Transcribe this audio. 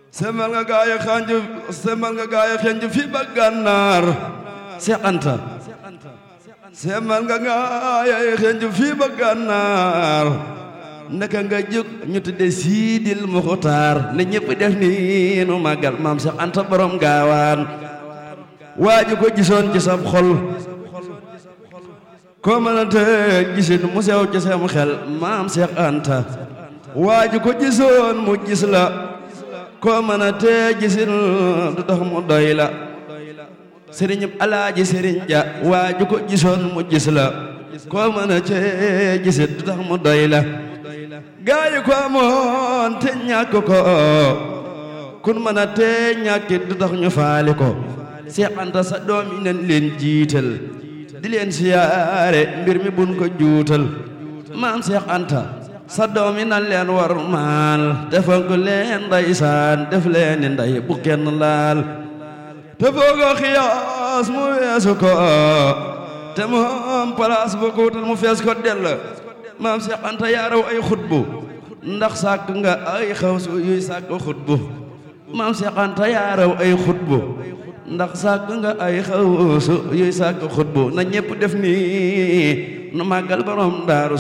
semal nga gaaya xanju semal nga gaaya xanju fi ba gànnaar Seex Anta semal nga gaaya xanju fi ba gànnaar naka nga jóg ñu tudde Siidil Muxtaar ne ñëpp def ni nu màggal maam Seex Anta borom gaawaan waaju ko gisoon ci sam xol ko mënante gisin mu sew ci sam xel maam Seex Anta waaju ko gisoon mu gis la ko mënante gisin du tax mu doy la sëriñ alaaji sëriñ ja waaju ko gisoon mu gis la ko mënante gisin du tax mu doy la gaayu ko amoon te ñàkk ko kun mënante ñàkkit du tax ñu faali ko Seex Anta sa doom yi nañ leen jiital di leen siyaare mbir mi buñ ko juutal maam Seex Anta sa doom yi nan leen war maal defal ko leen ndeysaan def leen ni ndey bu kenn laal te foogoo xiyaas mu weesu ko te moom place bu ko wutal mu fees ko dell maam Seex Anta yaaraw ay xutbu ndax sàkk nga ay xawsu yuy sàkk xutbu maam Seex Anta yaaraw ay xutbu ndax sàkk nga ay xawsu yuy sàkk xutbu na ñépp def nii nu màggal borom daaru